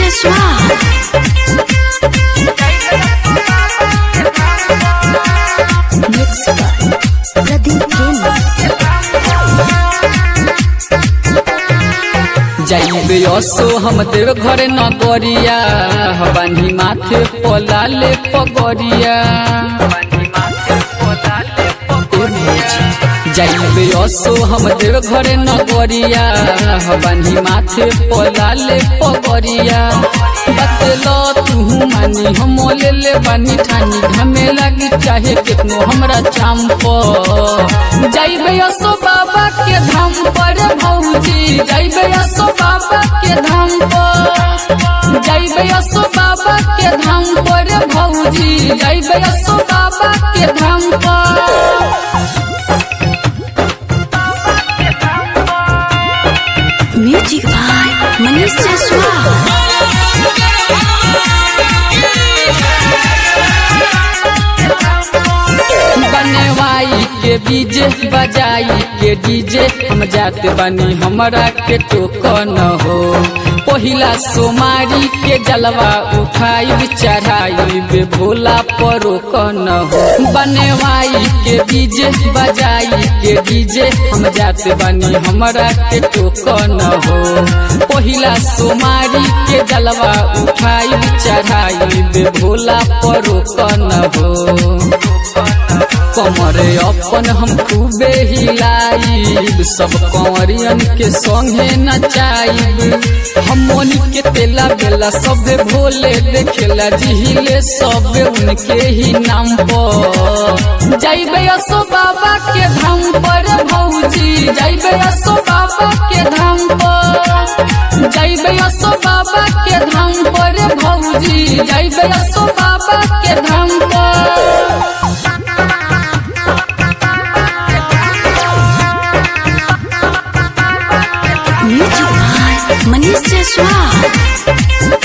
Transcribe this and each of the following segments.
स्वाद Mixed by Pradeep Kenya. जाइबे असो हम देव घर न गरिया बानी माथे पलाले पगरिया जाइबे असो हम देव घर न गरिया बानी माथे पलाले पगरिया बतलो तू मानी हम ले ले बानी ठानी घमे लगी चाहे कितनो हमरा चाम पर जाइबे असो बाबा के धाम पर भौजी जाइबे असो बाबा के धाम पर जाइबे असो बाबा के धाम पर भौजी जाइबे असो बाबा के धाम पर Music by Manish Jaswal. बनवाई के डीजे बजाई के डीजे हम जाते बनी हमरा के टोकन हो पहिला सोमारी के जलवा उठाई चढ़ाई बे भोला परोकन हो बनवाई के डीजे बजाई के डीजे हम जाते बनी हमरा के टोकन हो पहिला सोमारी के जलवा उठाई चढ़ाई बे भोला परोकन हो कमरे अपन हम खूबे हिलाइब सब कंवरियन के संगे नचाइब हम मोनी के तेला बेला सबे भोले देखेला जिहिले सबे उनके ही नाम पर जाइबे असो बाबा के धाम पर भौजी जाइबे असो बाबा के धाम पर जाइबे असो बाबा के धाम पर भौजी जाइबे असो बाबा के धाम पर Music by Manish Jaswal.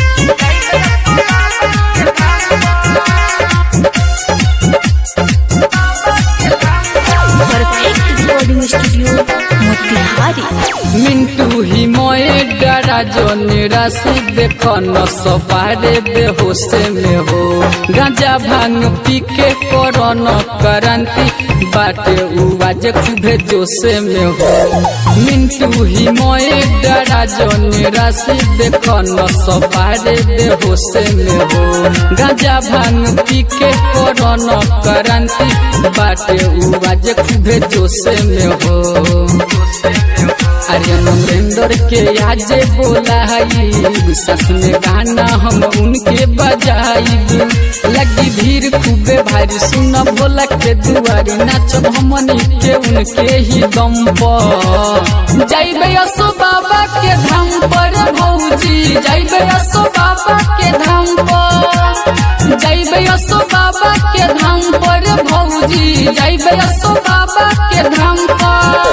Perfect recording studio, Motihari. Mintu ही मोए डरा जो निराशी देखो न सपारे बेहोशे में हो गांजा भांग पी के करो न करंती बाटे उवाज खूबे जोशे में हो मिंटू ही मोए डरा जो निराशी देखो न सपारे बेहोशे में हो गांजा भांग पी के करो न करंती बाटे उवाज खूबे जोशे में हो अरे नरेंद्र के आज बोला सस में गाना हम उनके बजाइब लगी भीड़ खूबे भारी सुन भोला के दुआरी नाचब हमनी के उनके ही दम पर जाइबे असो बाबा के धाम पर भौजी जाइबे असो बाबा के धाम पर जाइबे असो बाबा के धाम पर भौजी जाइबे असो बाबा के धाम पर